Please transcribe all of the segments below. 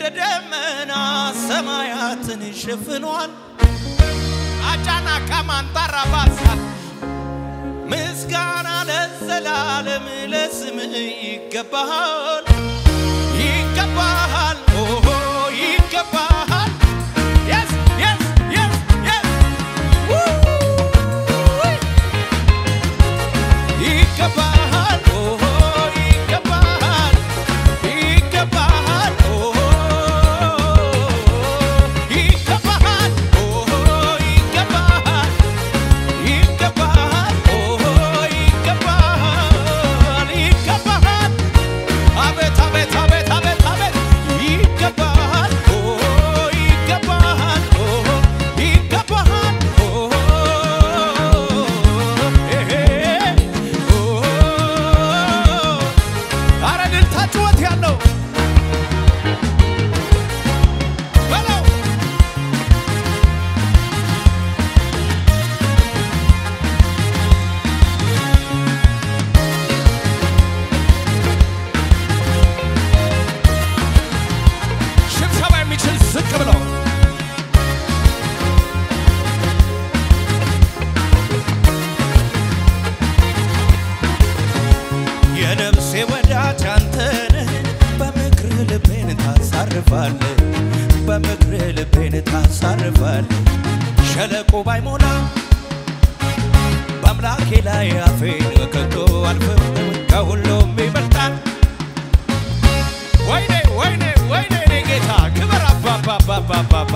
እንደ ደመና ሰማያትን ሸፍኗል። አጫና ካማንታራ ባሳ ምስጋና ለዘላለም ለስምህ ይገባሃል ይገባሃል ኦሆ ይገባሃል Yes, yes, yes, yes. Woo! ይገባሃል ኦሆ ይገባሃል ይገባሃል ኦሆ ይገባሃል ኦሆ ይገባሃል ይገባሃል ኦሆ ይገባሃል ይገባሃል አቤት አቤት አቤት አቤት አቤት ይገባሃል ኦሆ ይገባሃል ኦሆ ይገባሃል ኦሆ ኤሄ ኦሆ ኧረ እልልታ ጩኸት ያለው በለው ሽብሸባ የሚችል ዝቅ ብለው የነፍሴ ወዳጅ አንተነህ በምክር ልቤን ታሳርፋለህ በምክር ልቤን ታሳርፋለህ ሸለቆ ባይሞላ በአምላኬ ላይ አፌን ከቶ አልፍም ከሁሉም ይበልጣል ወይኔ ወይኔ ወይኔ እኔ ጌታ ክብር አባባባባባ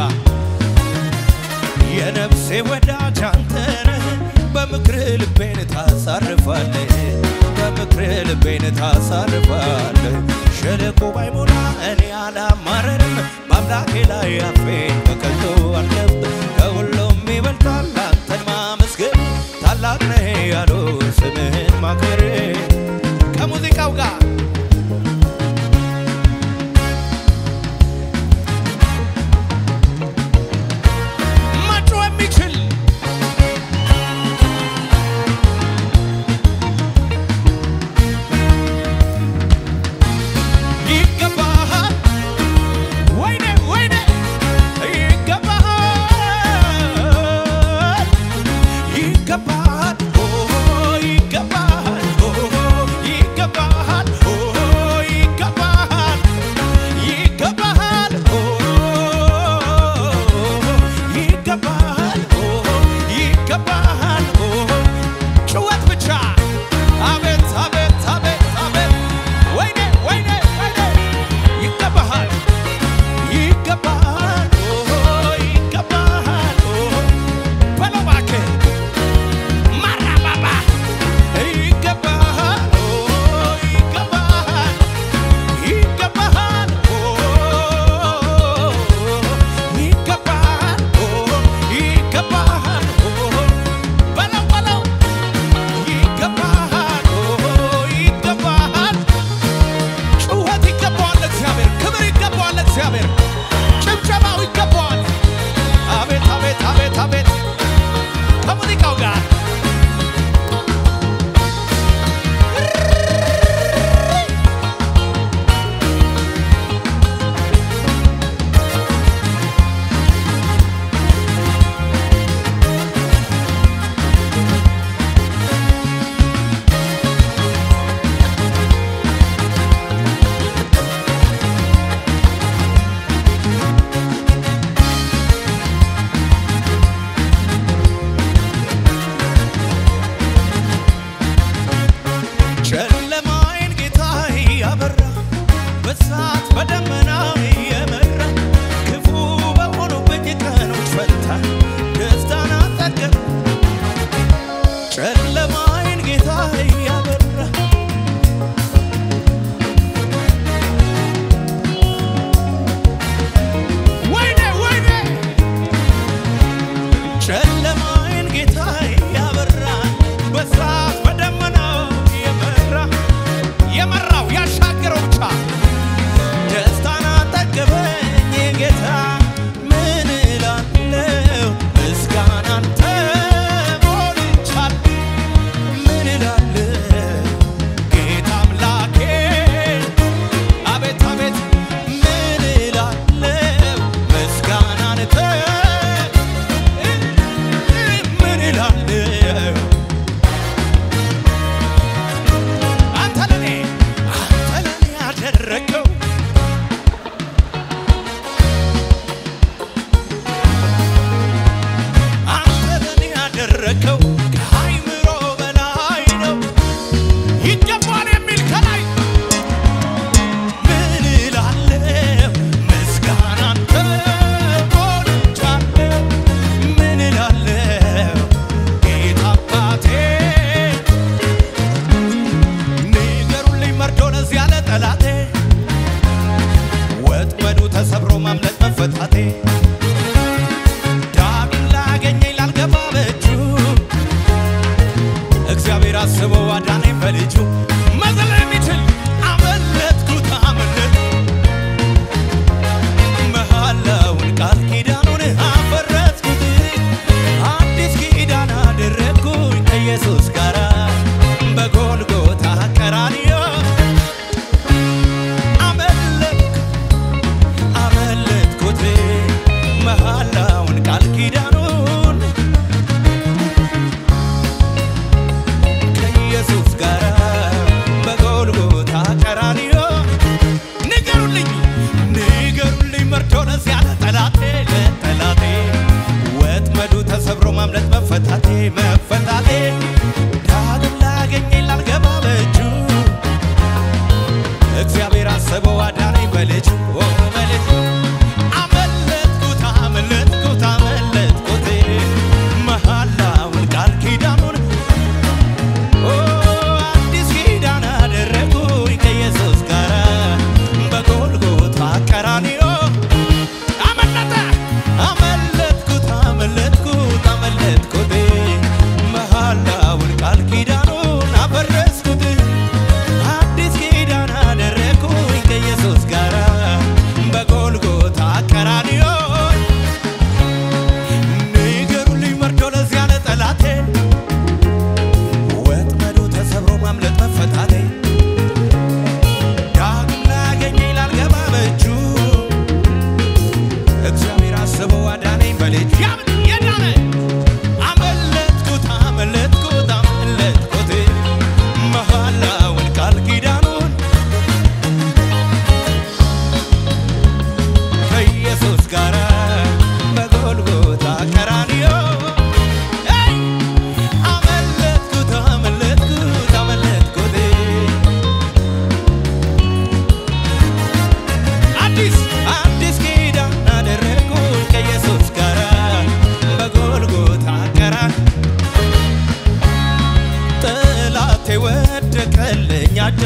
የነፍሴ ወዳጅ አንተ ነህ በምክር ልቤን ታሳርፋለህ በምክር ልቤን ታሳርፋለህ ሸለቆ ባይሞላ እኔ አላማረርም በአምላኬ ላይ አፌን በከንቱ አልከፍትም ከሁሉም ይበልጣል አንተን ማመስገን ታላቅ ነህ ያሉ ስምህን ማክበር ከሙዚቃው ጋር ማጮ የሚችል ይገባሃል ወይኔ ወይኔ ይገባሃል ይገባሃል ኦሆ ይገባሃል ኦሆ ይገባሃል ኦሆ ይገባሃል ይገባሃል ኦሆ ይገባሃል ኦሆ ይገባሃል ኦሆ ጩኸት ብቻ አቤት አቤት አቤት አቤት ወይኔ ወይኔ ወይኔ ይገባሃል ይገባሃል ኦሆ ይገባሃል ኦሆ በለው እባክህ ማራባባ ይገባሃል ኦሆ ይገባሃል ይገባሃል ኦሆ ይገባሃል ኦሆ ይገባሃል ኦሆ በለው በለው ይገባሃል ኦሆ ይገባሃል ጩኸት ይገባዋል እግዚአብሔር ክብር ይገባዋል እግዚአብሔር ጭብጨባው ይገባዋል አቤት አቤት አቤት አቤት ከሙዚቃው ጋር ጨለማዬን ጌታ ያበራ በእሳት በደመና የመራ ክፉ በሆኑብኝ ቀኖች ፈንታ ደስታን አጠገብ ጨለማዬን ጌታ ያበራ ወይኔ ወይኔ ጨለማዬን ጌታ ያበራ በእሳት በደመናው የመራ የመራው ያሻገረው ብቻ ደስታ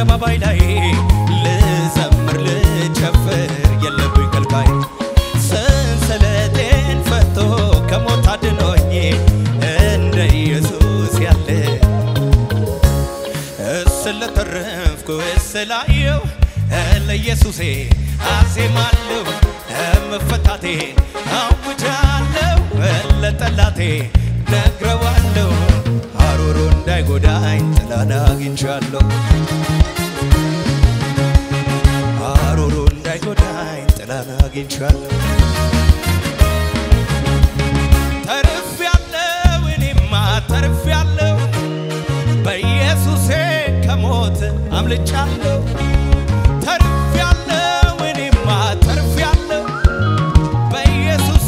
አደባባይ ላይ ልዘምር ልጨፍር የለብኝ ከልካይ ሰንሰለቴን ፈቶ ከሞት አድኖኝ እንደ ኢየሱስ ያለ ስለተረፍኩ ስላየው ለኢየሱሴ አዜማለሁ መፈታቴ አውጃለሁ ለጠላቴ ነግረዋለሁ ሐሩሩ እንዳይጎዳኝ ጥላን አግኝቻለሁ ሐሩሩ እንዳይጎዳኝ ጥላን አግኝቻለሁ ተርፌያለሁ እኔማ ተርፌያለሁ በኢየሱሴ ከሞት አምልጫለሁ ተርፌያለሁ እኔማ ተርፌያለሁ በኢየሱሴ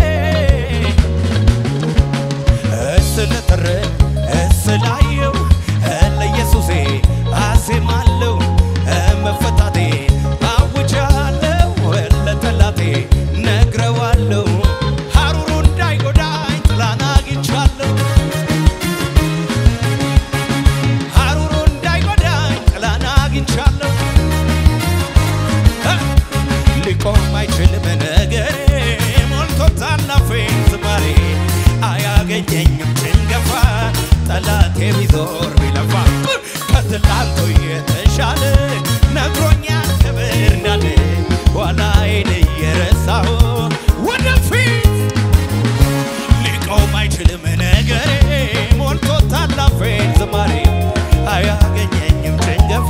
ስለተረ ስላየው ለኢየሱሴ አዜማለሁ መፈታቴ አውጃለሁ ለጠላቴ ነግረዋለሁ ሐሩሩ እንዳይጎዳኝ ጥላን አግኝቻለሁ ሐሩሩ እንዳይጎዳኝ ጥላን አግኝቻለሁ ሊቆም አይችልም ነገሬ ሞልቶታል አፌን ዝማሬ አያገኘኝም ጭንገፋ ጠላቴ ቢዞር ቢለፋ ከትላንቱ የተሻለ ነግሮኛል ክብር እንዳለ ኋላዬን እየረሳሁ ወደፊት ሊቆም አይችልም ነገሬ ሞልቶታል አፌን ዝማሬ አያገኘኝም ጭንገፋ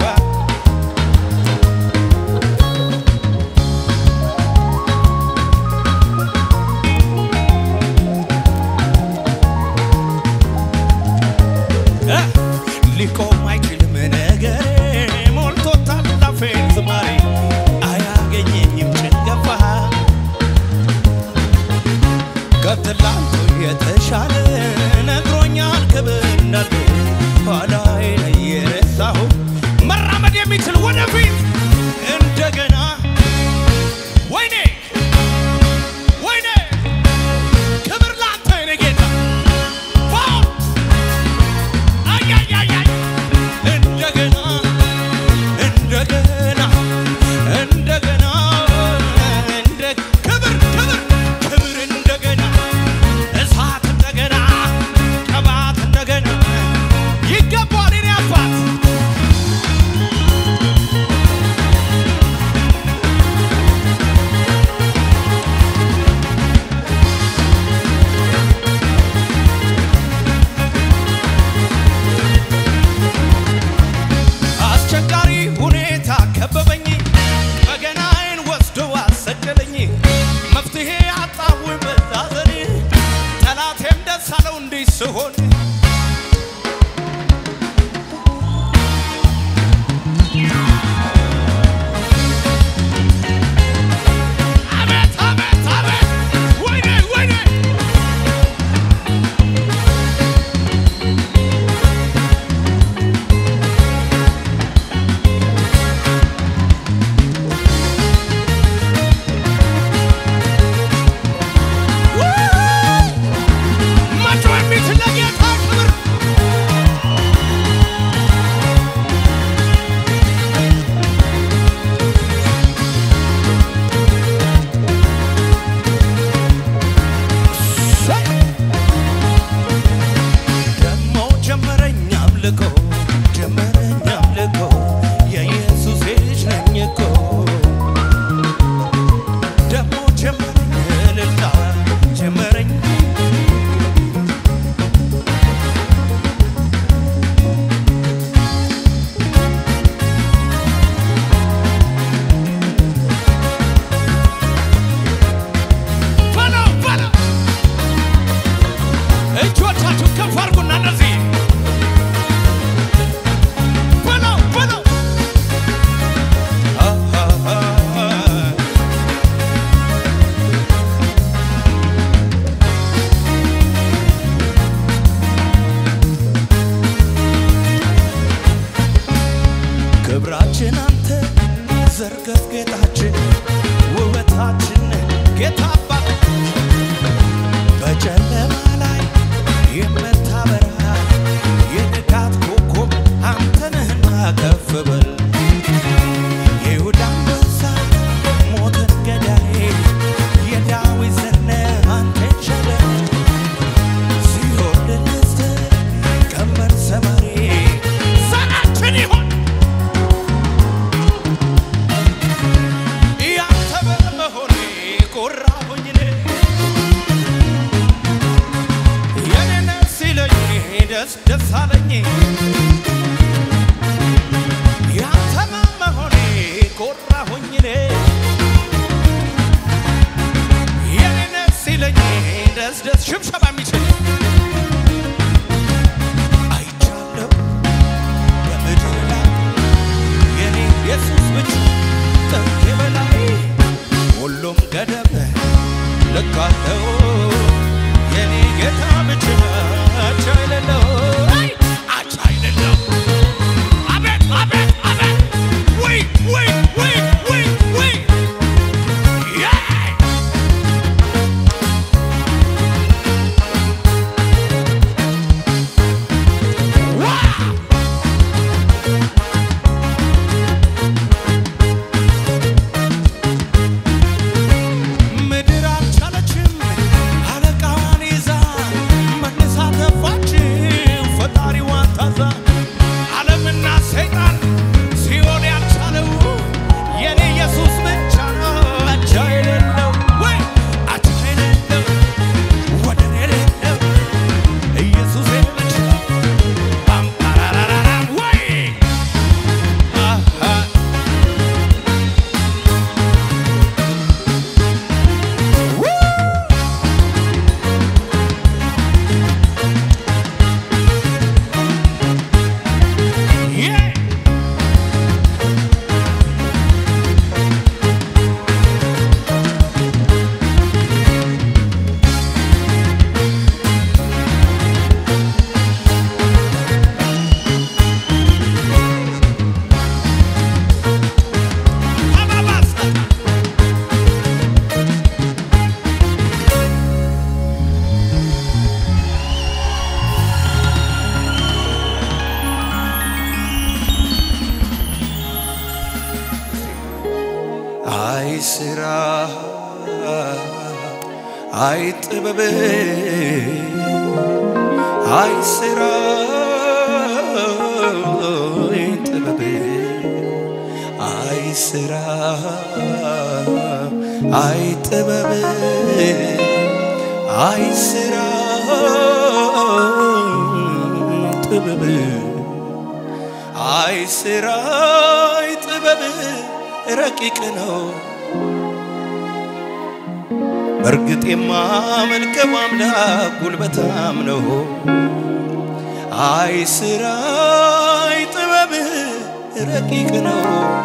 ስራ አይ ጥበብ አይ ስራ አይ ጥበብ አይ ስራ አይ ጥበብ አይ ስራ ጥበብ አይ ስራ አይ ጥበብ ረቂቅ ነው። በእርግጥ የማመልከው አምላክ ጉልበታም ነው። አይ ስራ አይ ጥበብ ረቂቅ ነው።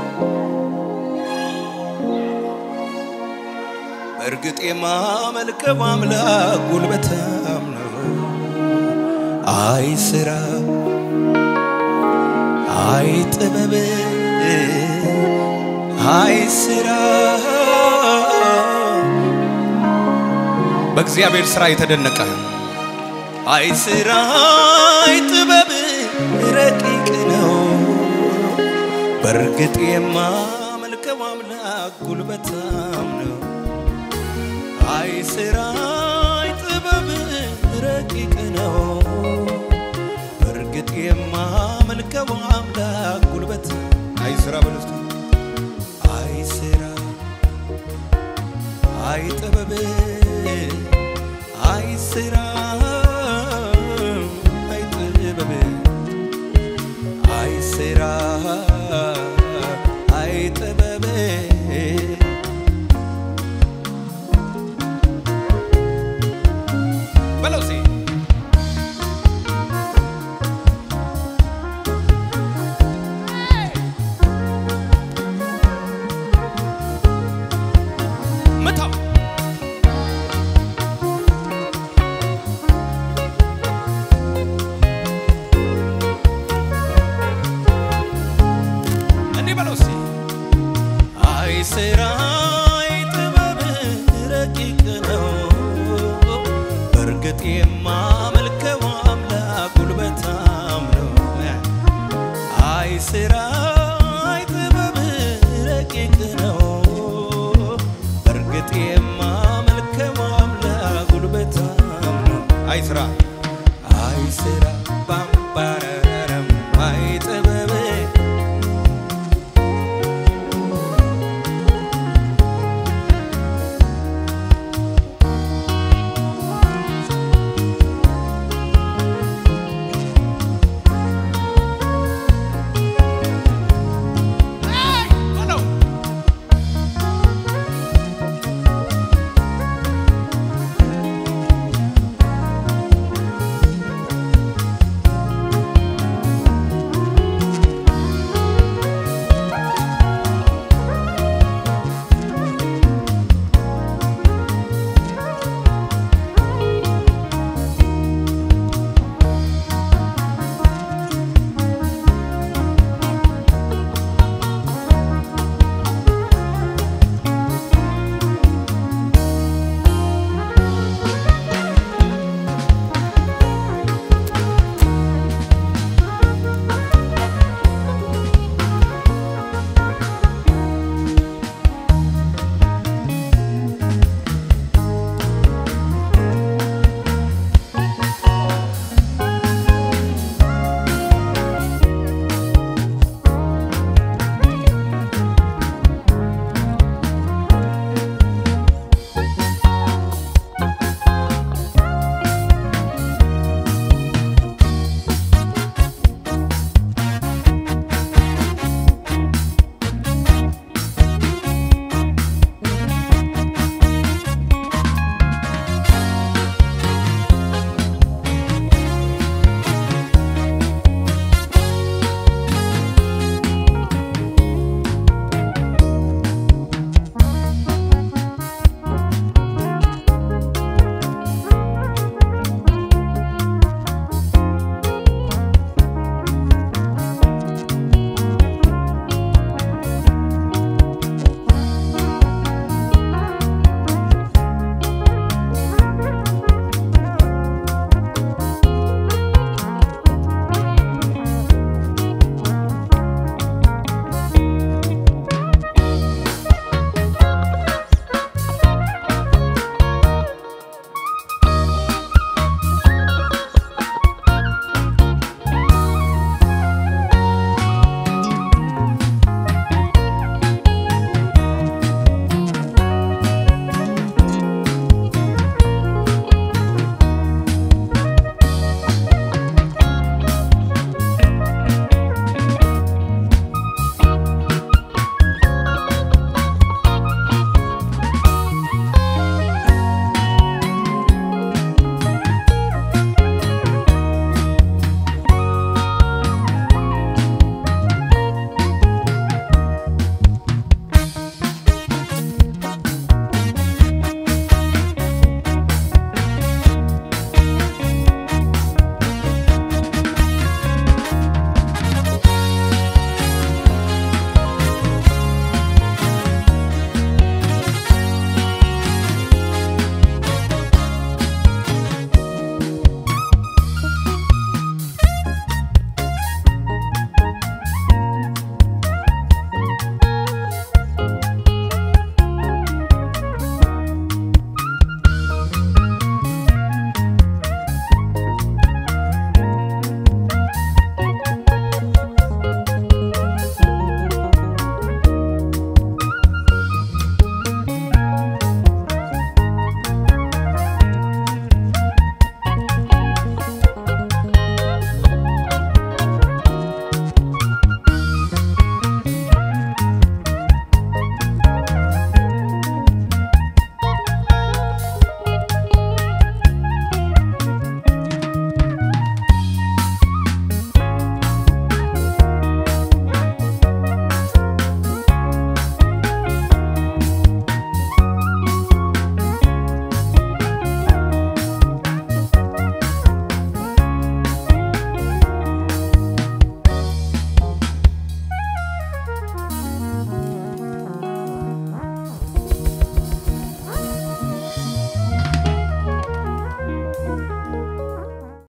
በእርግጥ የማመልከው አምላክ ጉልበታም ነው። አይ ስራ አይ ጥበብ አይ ስራ በእግዚአብሔር ስራ የተደነቀ አይ ስራ አይ ጥበብ ረቂቅ ነው። በእርግጥ የማመልከው አምላክ ጉልበታም ነው። አይ ስራ አይ ጥበብ ረቂቅ ነው። በእርግጥ የማመልከው አምላክ ጉልበት አይ ስራ በለስቱ አይ ስራ አይ ጥበብ አይ ስራ አይ ጥበብ አይ ስራ አይ ጥበብ በለው እስኪ ምታው እንዲህ በለው እስኪ አይ ስራ አይ ጥበብ ረቂቅ ነው። በእርግጥ የማመልከው አምላክ ጉልበታም ነው። አይ ስራ አይ ጥበብ ረቂቅ ነው። በእርግጥ የማመልከው አምላክ ጉልበታም ነው። አይ ስራ አይ ስራ